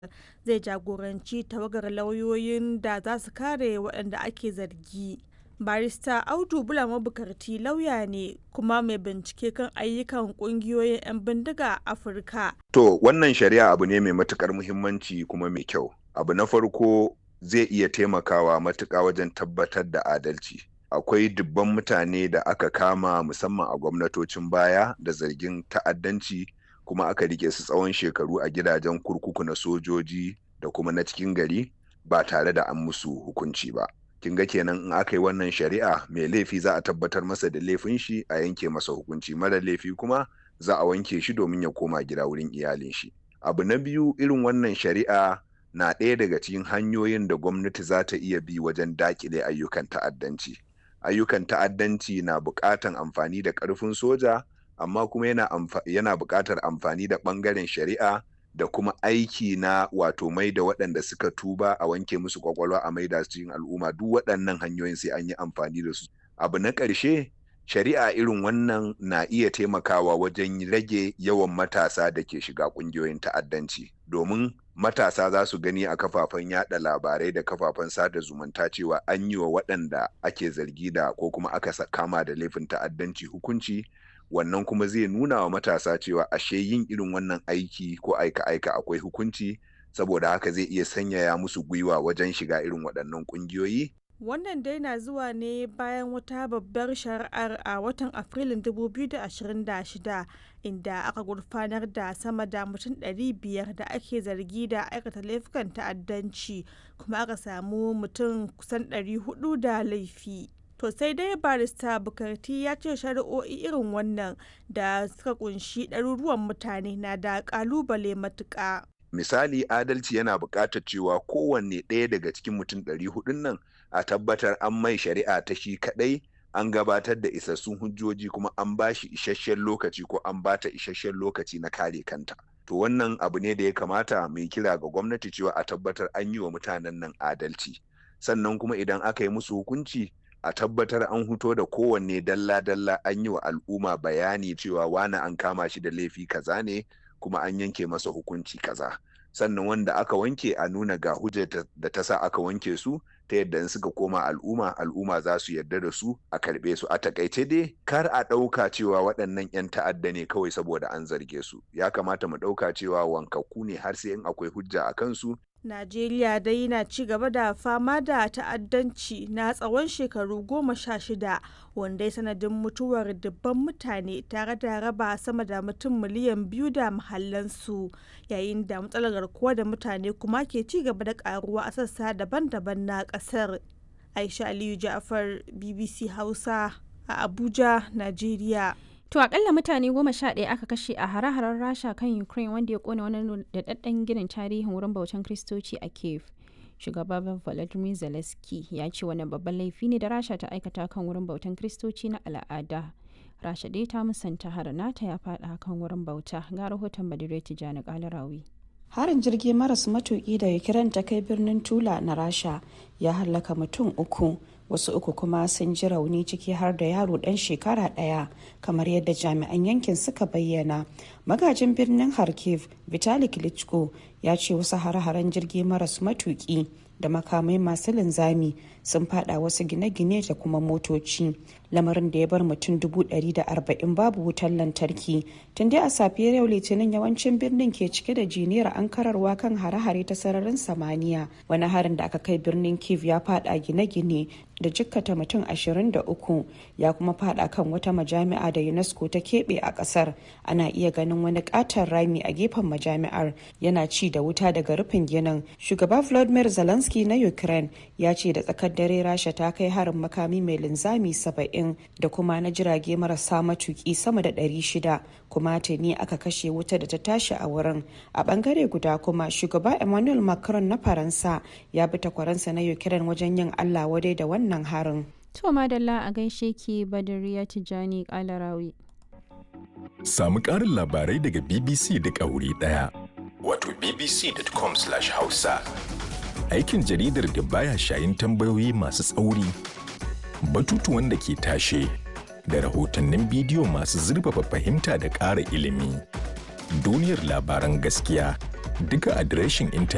zai jagoranci tawagar lauyoyin da za su kare waɗanda ake zargi. Barista Audu Bula Mabukarti lauya ne kuma mai bincike kan ayyukan ƙungiyoyin 'yan bindiga a Afirka. To wannan shari'a abu ne mai matukar muhimmanci kuma mai kyau. Abu na farko zai iya taimakawa matuƙa wajen tabbatar da adalci. Akwai dubban mutane da aka kama musamman a gwamnatocin baya da zargin ta'addanci kuma aka rike su tsawon shekaru a gidajen kurkuku na sojoji da kuma na cikin gari ba tare da an musu hukunci ba. kin ga kenan in aka yi wannan shari'a mai laifi za a tabbatar masa da laifin shi a yanke masa hukunci mara laifi kuma za a wanke shi domin ya koma gida wurin iyalin shi abu na biyu irin wannan shari'a na ɗaya daga cikin hanyoyin da gwamnati za ta iya bi wajen dakile ayyukan ta'addanci ayyukan ta'addanci na buƙatan amfani da ƙarfin soja amma kuma yana, yana buƙatar amfani da ɓangaren shari'a da kuma aiki na wato mai da waɗanda suka tuba a wanke musu kwakwalwa a maida su cikin al'umma duk waɗannan hanyoyin sai an yi amfani da su abu na ƙarshe shari'a irin wannan na iya taimakawa wajen rage yawan matasa da ke shiga ƙungiyoyin ta'addanci domin matasa za su gani a kafafen yada labarai da kafafen sada zumunta cewa an yi wa waɗanda ake zargi da ko kuma aka kama da laifin ta'addanci hukunci wannan kuma zai nuna wa matasa cewa ashe yin irin wannan aiki ko aika-aika akwai hukunci saboda haka zai iya sanyaya musu gwiwa wajen shiga irin waɗannan ƙungiyoyi. Wannan dai na zuwa ne bayan wata babbar shari'ar a watan Afrilun 2026 inda aka gurfanar da sama da mutum 500 da ake zargi da aikata laifukan ta'addanci kuma aka samu mutum kusan 400 da laifi. To sai dai barista Bukarti ya ce shari'o'i irin wannan da suka kunshi ɗaruruwan mutane na da ƙalubale matuƙa. Misali adalci yana buƙatar cewa kowanne ɗaya daga cikin mutum ɗari hudun nan a tabbatar an mai shari'a ta shi kaɗai an gabatar da isassun hujjoji kuma an ba shi isasshen lokaci ko an bata isasshen lokaci na kare kanta. To wannan abu ne da ya kamata mai kira ga gwamnati cewa a tabbatar an yi wa mutanen nan adalci. Sannan kuma idan aka yi musu hukunci a tabbatar an huto da kowanne dalla-dalla an yi wa al'umma bayani cewa wani an kama shi da laifi kaza ne kuma an yanke masa hukunci kaza sannan wanda aka wanke a nuna ga hujjar da ta sa aka wanke su ta yadda in suka koma al'umma al'umma za su yarda da su a karbe su a takaice dai kar a ɗauka cewa waɗannan 'yan ta'adda ne kawai saboda an zarge su ya kamata mu ɗauka cewa wankakku ne har sai in akwai hujja a kansu Najeriya dai na ci gaba da fama da ta'addanci na tsawon shekaru goma sha shida wanda ya sanadin mutuwar dubban mutane tare da raba sama da mutum miliyan biyu da mahallansu yayin da matsalar garkuwa da mutane kuma ke ci gaba da karuwa a sassa daban-daban na kasar. Aisha Aliyu Ja'far BBC Hausa a Abuja, Najeriya. To akalla mutane goma sha ɗaya aka kashe a hare-haren Rasha kan Ukraine wanda ya kone wani daɗaɗɗen ginin tarihin wurin bautan Kristoci a Kiev. Shugaba Volodymyr Zelensky ya ce wani babban laifi ne da Rasha ta aikata kan wurin bautan Kristoci na al'ada. Rasha dai ta musanta har nata ya faɗa kan wurin bauta ga rahoton Badire Tijjani Kalarawi. harin jirgi maras matuki da ukraine ta kai birnin tula na rasha ya hallaka mutum uku wasu uku kuma sun ji rauni ciki har da yaro dan shekara daya kamar yadda jami'an yankin suka bayyana magajin birnin kharkiv vitali klitschko ya ce wasu hare-haren jirgi maras matuki da makamai masu linzami sun fada wasu gine-gine da kuma motoci lamarin da ya bar mutum dubu da arba'in babu wutar lantarki tun dai a safiyar yau litinin yawancin birnin ke cike da jiniyar ankararwa kan hare-hare ta sararin samaniya wani harin da aka kai birnin kiev ya fada gine-gine da jikkata mutum 23 ya kuma fada kan wata majami'a da unesco ta keɓe a ƙasar ana iya ganin wani ƙaton rami a gefen majami'ar yana ci da wuta daga rufin ginin shugaba vladimir zelensky na ukraine ya ce da tsakar dare rasha ta kai harin makami mai linzami 70 da kuma na jirage marasa matuki sama da 600 kuma tuni aka kashe wuta da ta tashi a wurin a bangare guda kuma shugaba emmanuel macron na faransa ya bi takwaransa na ukraine wajen yin allah wadai da wannan harin To madalla a gaishe ki Badariya Tijjani Kalarawi. Samu ƙarin labarai daga BBC duk a wuri ɗaya. Wato bbc.com/hausa. Aikin jaridar da baya shayin tambayoyi masu tsauri, batutuwan da ke tashe, da rahotannin bidiyo masu zurfafa fahimta da ƙara ilimi. Duniyar labaran gaskiya duka adireshin intanet.